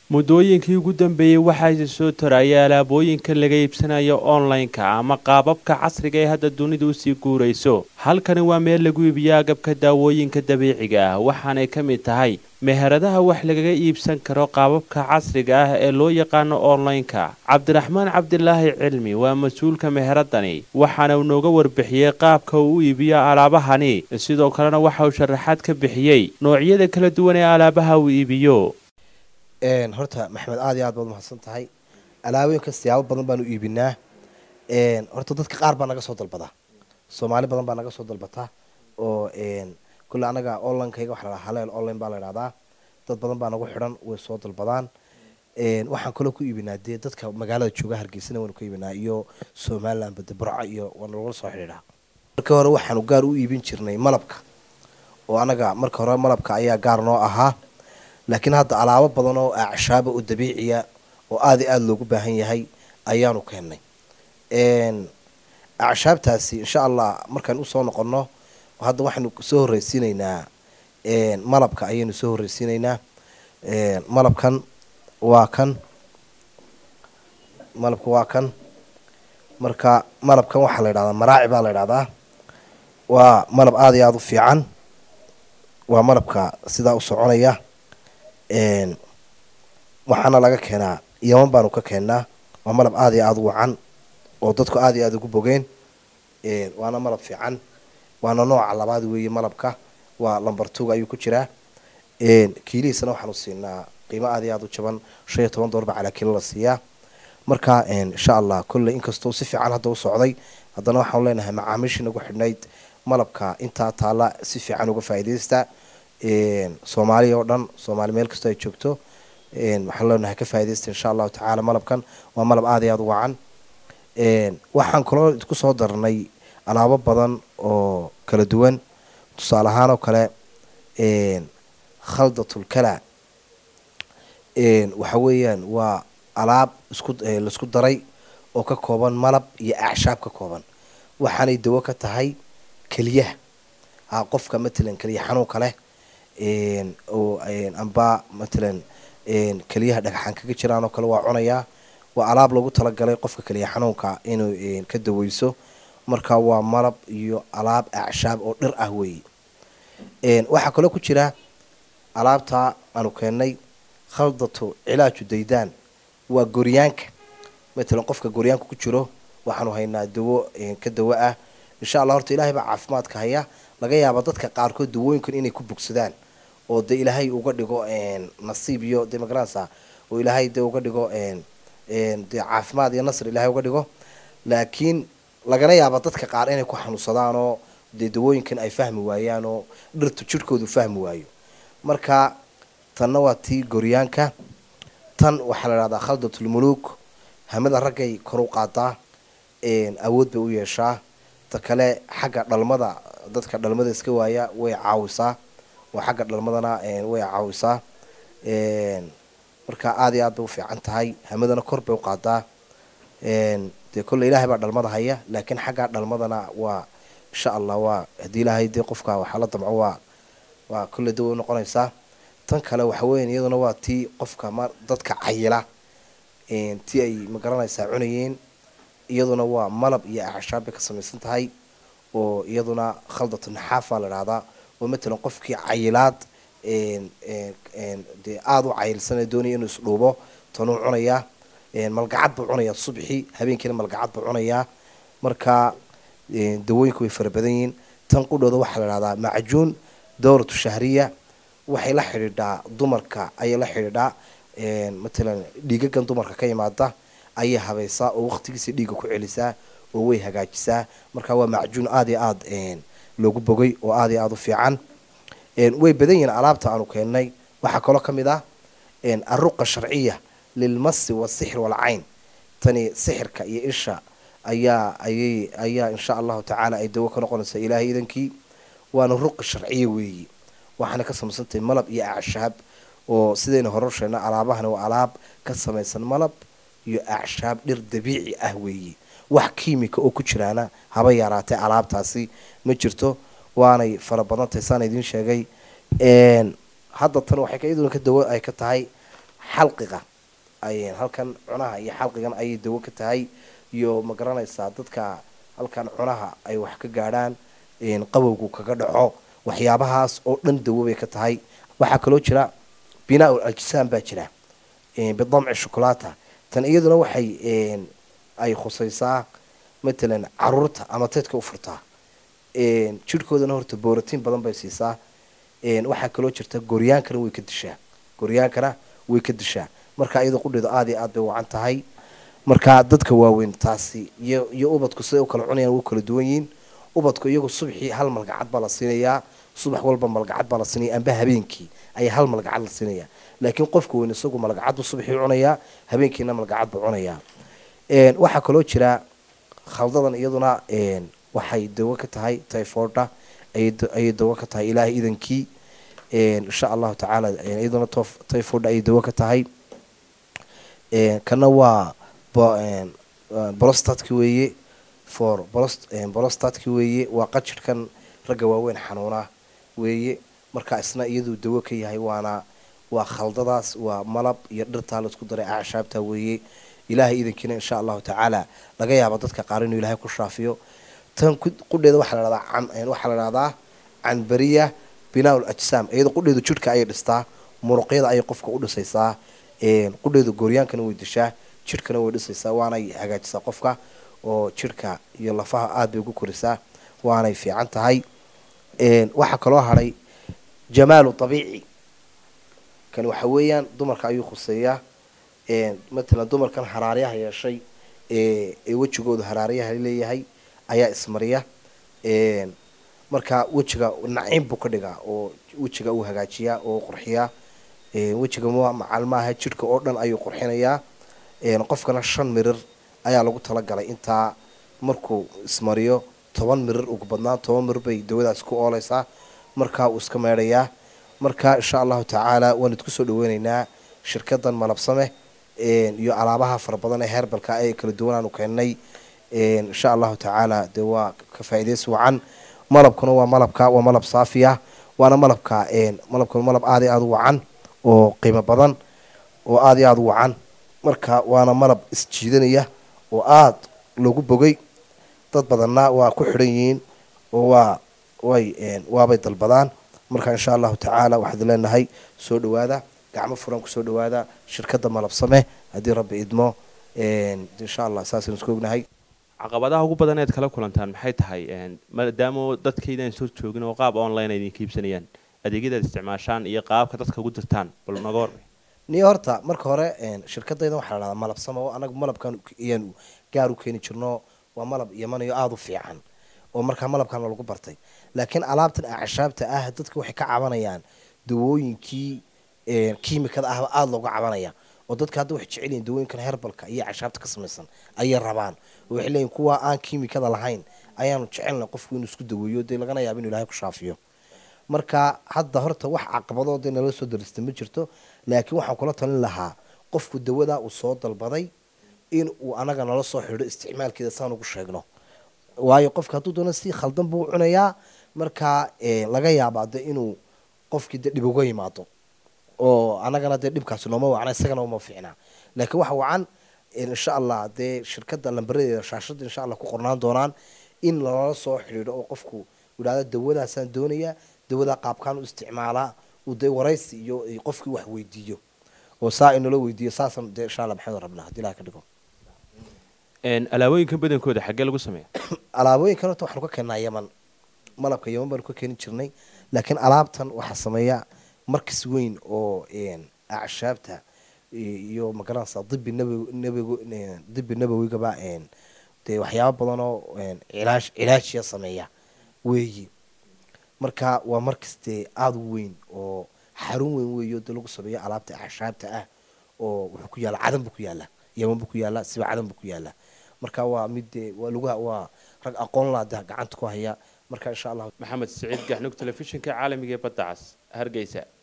muddooyinkii ugu dambeeyey waxaa soo taraya alaabooyinka laga iibsanayo online-ka ama qaababka casriga ee hadda dunidu usii guurayso halkani waa meel lagu iibiyo agabka daawooyinka dabiiciga ah waxaanay ka mid tahay meheradaha wax lagaga iibsan karo qaababka casriga ah ee loo yaqaano online-ka cabdiraxmaan cabdilaahi cilmi waa mas-uulka meheradani waxaana uu nooga warbixiyey qaabka uu u iibiyo alaabahani sidoo kalena waxa uu sharaxaad ka bixiyey noocyada kala duwan ee alaabaha uu iibiyo horta maxamed aad iyo aad baad umahadsan tahay alaabooyinka siyaabo badan baanu iibinaa horta dadka qaar baa naga soo dalbadaa soomaali badan baa naga soo dalbataa oo kulle anaga onlinekayga waxa la haleel online baa la idhahdaa dad badan baa nagu xidhan way soo dalbadaan waxaan kaloo ku iibinaa dee dadka magaalada jooga hargeysana waanu ka iibinaa iyo somaliland bade burca iyo waana lagula soo xidhiidhaa markii hore waxaanu gaar u iibin jirnay malabka oo anaga marka hore malabka ayaa gaar noo ahaa laakiin hadda alaabo badan oo acshaaba oo dabiiciya oo aada i aada loogu baahan yahay ayaanu keennay acshaabtaasi insha allah markaan usoo noqono hadda waxaanu soo horreysiinaynaa malabka ayaynu soo horreysiinaynaa malabkan waa kan malabka waa kan marka malabkan waxaa la ydhahdaa maraaci baa la ydhahdaa waa malab aada iyo aada u fiican waa malabka sidaa u soconaya waxaana laga keenaa yaman baanu ka keennaa waa malab aada iyo aada u wacan oo dadku aada iyo aada ugu bogeen waana malab fiican waana nooca labaad weeye malabka waa lamber tuga ayuu ku jiraa kiilihiisana waxaanu siinaa qiimo aada iyo aada u jaban shan iyo toban doolba calaa kiilo la siiyaa marka insha allah kolley inkastoo si fiican hadda u socday haddana waxaanu leenahay macaamiishii nagu xidhnayd malabka intaa taalla si fiican uga faa'iidaysta soomaaliya oo dhan soomaali meel kastoo ay joogto waxaan leenahay ka faaidaysta insha allahu tacaala malabkan waa malab aada iyo aada u wacan waxaan kaloo ku soo darnay alaabo badan oo kala duwan tusaale ahaan oo kale khaldatulkala waxa weeyaan waa alaab isku laisku daray oo ka kooban malab iyo acshaab ka kooban waxaanay dawo ka tahay keliyaha qofka matalan keliya xanuunka leh oo amba matalan keliyaha dhagaxaan kaga jiraan oo kale waa cunayaa waa alaab loogu talagalay qofka keliya xanuunka inuu ka daweyso marka waa malab iyo alaab acshaab oo dhir ah weeye waxaa kaloo ku jira alaabta aanu keennay khaldatu cilaaju daydaan waa goryaanka matalan qofka goryaanka ku jiro waxaanu haynaa dawo ka dawo ah insha allah horta ilahay baa caafimaadka haya laga yaaba dadka qaarkood dawooyinkan inay ku bogsadaan oo de ilaahay uga dhigo nasiib iyo de magaranaysa oo ilaahay de uga dhigo de caafimaad iyo nasr ilahay uga dhigo laakiin lagana yaaba dadka qaar inay ku xanuunsadaan oo dee dawooyinkan ay fahmi waayaan oo dhirtu jirhkoodu fahmi waayo marka tanna waa tii goryaanka tan waxaa la dhahdaa khaldatulmuluuk hamada raggay kor u qaadaa awood bay u yeeshaa ta kale xagga dhalmada dadka dhalmada iska waaya way caawisaa oo xagga dhalmadana way caawisaa marka aada iyo aad bay u fiican tahay hamadana kor bay u qaadaa dee kolle ilaahay baa dhalmada haya laakiin xagga dhalmadana waa insha allah waa haddii ilaahay dee qofka waxaa la damco waa waa kolle dawa u noqonaysaa tan kale waxa weyan iyaduna waa tii qofka ma dadka cayila tii ay magaranaysaa cunayeen iyaduna waa malab iyo acshaab bay ka samaysan tahay oo iyaduna khaldatu naxaafa la dhahdaa oo matalan qofkii cayilaad dee aada u cayilsanee doonaya inuu isdhuubo tanuu cunayaa malgacad buu cunayaa subxii habeenkiina malgacad buu cunayaa marka dawooyinku way fara badan yihiin tan qudhooda waxaa la dhahdaa macjuun dowratu shahriya waxay la xidhiidhaa dumarka ayay la xidhiidhaa matalan dhiigagan dumarka ka yimaada ayay habaysaa oo waqtigiisa dhiiga ku celisaa oo way hagaajisaa marka waa macjuun aada iyo aada loogu bogay oo aada iyo aada u fiican way badan yihiin alaabta aanu keennay waxaa kaloo ka mid ah aruqa sharciya lilmasi wasixir walcayn tani sixirka iyo isha ayaa ayay ayaa insha allahu tacaala ay dawo ka noqonaysaa ilaahay idankii waana ruqa sharciya weeyi waxaana ka samaysantahay malab iyo acshaab oo sidayna hore sheegna alaabahani waa alaab ka samaysan malab iyo acshaab dhir dabiici ah weeyi wax kiimika oo ku jiraana haba yaraatee alaabtaasi ma jirto waanay fara badan tahay saan idiin sheegay hadda tan waxay iyaduna ka dawo ay ka tahay xalqiga ay halkan cunaha iyo xalqigan ayay dawo ka tahay iyo ma garanaysaa dadka halkan cunaha ay wax ka gaadhaan qabowgu kaga dhaco waxyaabahaas oo dhan dawo bay ka tahay waxaa kaloo jira binaa-ul ajsaan baa jira bidamci shukulata tan iyaduna waxay ay khusaysaa matalan caruurta ama teedka u furtaa jidhkoodana horta booratiin badan bay siisaa waxaa kaloo jirta goryaankana way ka dishaa goryaankana way ka dishaa marka iyadoo qudheedu aada iyo aad bay wacan tahay marka dadka waaweyn taasi iyo iyo ubadku siday u kala cunayaan way kala duwan yihiin ubadku iyagu subxii hal malgacad baa la siinayaa subax walba malgacad baa la siinaya amba habeenkii ayaa hal malgacad la siinayaa laakiin qofka weyn isagu malgacad buu subxii cunayaa habeenkiina malgacad buu cunayaa waxaa kaloo jira khaldadan iyaduna waxay dawo ka tahay tyforda ayay dawo ka tahay ilaahay idankii insha allahu tacaala iyaduna tyforda ayay dawo ka tahay kana waa bolostatki weeye for bolostatki weeye waa qajirhkan ragga waaweyn xanuuna weeye marka isna iyaduu dawo ka yahay waana waa khaldadaas waa malab iyo dhirtaa laisku daray acshaabta weeye ilaahay idankiina insha allahu tacaala laga yaabo dadka qaar inuu ilaahay ku shaafiyo tan qudheeda waxaa la dhahdaa waxaa la dhahdaa canbariya binaa-ul ajsaam iyadoo qudheedu jidhka ayay dhistaa muruqyada ayay qofka u dhisaysaa qudheedu gooryaankana way dishaa jidhkana way dhisaysaa waanay hagaajisaa qofka oo jidhka iyo lafaha aada bay ugu korisaa waanay fiican tahay waxaa kaloo hadhay jamaalu abiici kan waxa weeyaan dumarka ayuu khuseeyaa matalan dumarkan haraaryaha yeeshay ee wejigoodu haraaryaha leeyahay ayaa ismariya marka wejiga naciim buu ka dhigaa oo wejiga uu hagaajiyaa oo qurxiyaa wejiga macal maaha jidhka oo dhan ayuu qurxinayaa qofkana shan mirir ayaa lagu talagalay intaa markuu ismariyo toban mirir ugu badnaan toban mirir bay dawadaas ku ooleysaa markaa uu iska meedhayaa marka insha allahu tacaala waan idku soo dhaweyneynaa shirkadan malabsame iyo alaabaha fara badan ee heerbalka ee kala duwanaanu keennay insha allahu tacaala dee waa ka faa'iidaysi wacan malabkuna waa malabka waa malab saafiya waana malabka malabkuna malab aada iyo aada u wacan oo qiimo badan oo aada iyo aada u wacan marka waana malab isjiidanaya oo aada loogu bogay dad badanna waa ku xidhan yihiin oo waa way waabay dalbadaan marka insha allahu tacaala waxaad leenahay soo dhawaada gacmo furan kusoo dhawaada shirkadda malabsame haddii rabbi idmo insha allah saasaynu isku ognahay caqabadaha ugu badan eed kala kulantaan maxay tahay maadaama dadkaydan soo joogin oo qaab online ay idinka iibsanayaan adeegyadaad isticmaashaan iyo qaabka dadka ugu dirtaan bal naga war niyo horta marka hore shirkadaydan waxaa la dhahdaa malabsame oo anagu malabkan iyaan gaar u keeni jirno waa malab yamanayo aada u fiican oo markaa malabkana lagu bartay laakiin alaabtan acashaabta ah dadka waxay ka cabanayaan dawooyinkii kiimikada ahba aada looga cabanaya oo dadka hadda waxay jecel yihin dawooyinkan herbalka iyo cashaabta ka samaysan ayay rabaan oo waxay leeyihin kuwa aan kiimikada lahayn ayaanu jecelna qofku inuu isku daweeyo dee lagana yaabo inu ilahay ku shaafiyo marka hadda horta wax caqabadoo dee nala soo darista ma jirto laakiin waxaan kula talin lahaa qofku dawadaa uu soo dalbaday in uu anaga nala soo xidho isticmaalkeeda saan ugu sheegno waayo qofka hadduu doono si khaldan buu cunayaa markaa laga yaabaa de inuu qofkii de dhib uga yimaado oo anagana dee dhibkaasi nooma wacna isagana uma fiicnaa laakiin waxa wacan insha allah dee shirkadda lambaradeeda shaashada insha allah ku qornaan doonaan in lala soo xidhiidho oo qofku yidhahdo dawadaasaan doonayaa dawadaa qaabkaan u isticmaalaa uu dee waraysi iyo qofkii wax weydiiyo oo saa inala weydiiyo saasan dee insha allah maxamed rabnaa hadii ilaha ka dhigo alaabooyinkan badankooda xaggee lagu sameeya alaabooyinkan horta waxaanu ka keennaa yaman malabka yaman baanu ka keeni jirnay laakiin alaabtan waxaa sameeya markas weyn oo acshaabta iyo magaranaysa dibi nabig nabig dibi nabawigaba dee waxyaaba badan oo cilaash cilaajiya sameeya weeyi marka waa markas dee aada u weyn oo xarun weyn weeyo dee lagu sameeyo alaabta acshaabta ah oo wuxuu ku yaalla cadan buu ku yaalla yaman buu ku yaalla siba cadan buu ku yaalla marka waa mid dee waa lagu waa rag aqoon laa de gacanta ku haya marka insha allah maxamed siciid gaxnug telefishinka caalamiga ee badda cas hargeysa